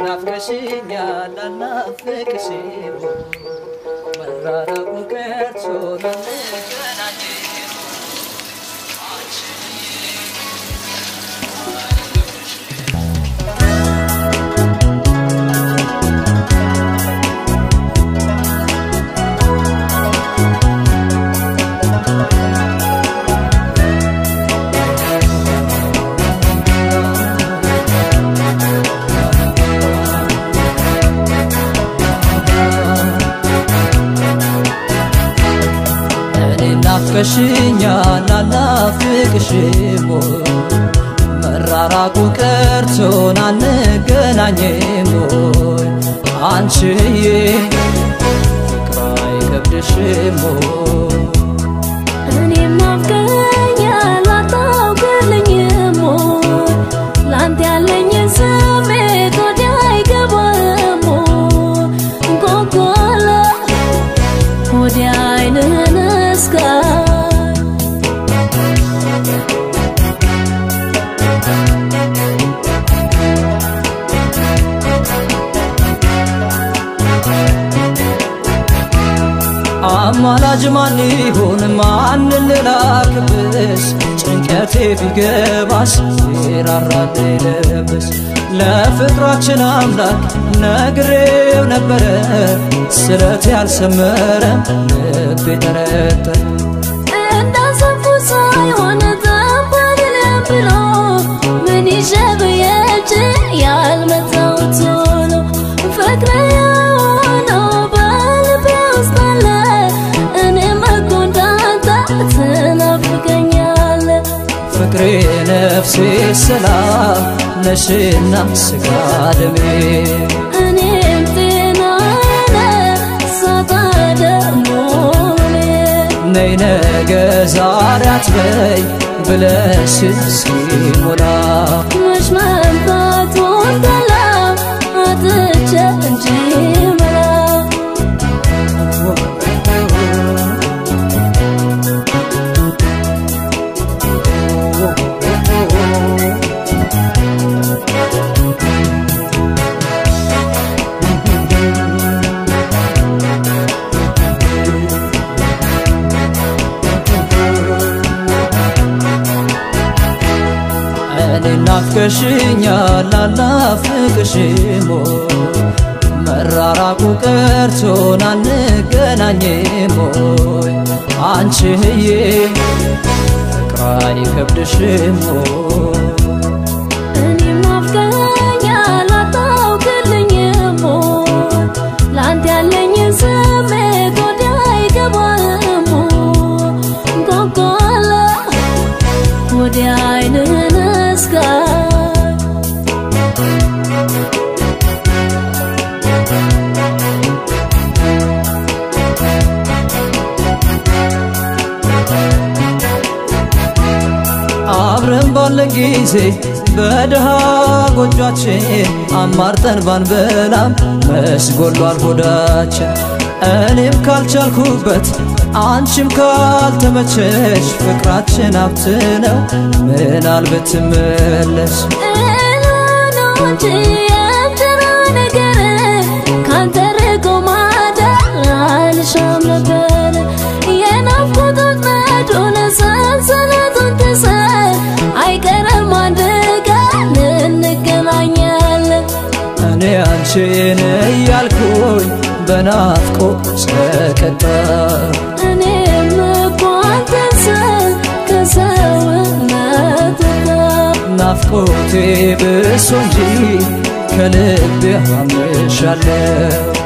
ናፍቀሽኛል አልናፍቅሽም መራራቁ ቀርቶ ናንገናኝ እኔ ናፍቀሽኛል አልናፍቅሽም መራራቁ ቀርቶን አንገናኝም ወይ አንቺዬ ፍቅር አይከብድሽም ወይ እኔም ናፍቀኸኛል አታውቅልኝም ወይ? ላንተ ያለኝን ስሜት ወዲያ አይገባህም ወይ? እንቆቆለ ወዲያ አይንህን እስካይ አማላጅ ማን ይሁን ማን ልላክብሽ ጭንቀቴ ቢገባሽ ይራራል ልብሽ ለፍቅራችን አምላክ ነግሬው ነበረ ስለት ያልሰመረ ልቤ ጠረጠረ እንዳሰብኩት ሳይሆን ጠንበልልም ብሎ ምን ይዤ ብሄድ ያልመጣሁት ቶሎ ፍቅር የሆነው በልቤ ውስጥ አለ እኔም እኮ እንዳንተ ትናፍቀኛለህ ፍቅሬ ነፍሴ ሰላም ነሽና ስጋ ደሜ እኔም ጤናዬ ሳጣ ደግሞ እኔ ነይ ነገ ዛሬ አትበይ ብለሽ ሲሞላ መች መምጣቱን ጠላ አጥቼ እንጂ መላ እኔ ናፍቀሽኛል አልናፍቅሽም ወይ? መራራቁ ቀርቶን አንገናኝም ወይ አንቺዬ ፍቅር አይከብድሽም ወይ እኔም ናፍቀኸኛል አታውቅልኝም ወይ? ላንተ ያለኝን ስሜት ወዲያ አይገባህም ወይ? እንቆቆለ ወዲያ አይንህን እስካይ አብረን ባለን ጊዜ በድሃ ጎጇችን አማርጠን ባንበላም መስጎሏል ሆዳችን። እኔም ካልቻልኩበት አንቺም ካልተመቸሽ ፍቅራችን ሀብት ነው ምናል ብትመለስ ነው እንጂ የእንጀራ ነገር ካንተ ርቆ ማደር አልሻም ነበር። የናፍቆት ወጥመዱን ሰንሰለቱን ትሰር አይቀርም አንድ ቀን እንገናኛለን። እኔ አንቺን እያልኩኝ በናፍቆት ሰቀጠር እኔም እኮ አንተን ስል ከሰውነት ጋር ናፍቆቴ ብሶ እንጂ ከልቤ አምሻለሁ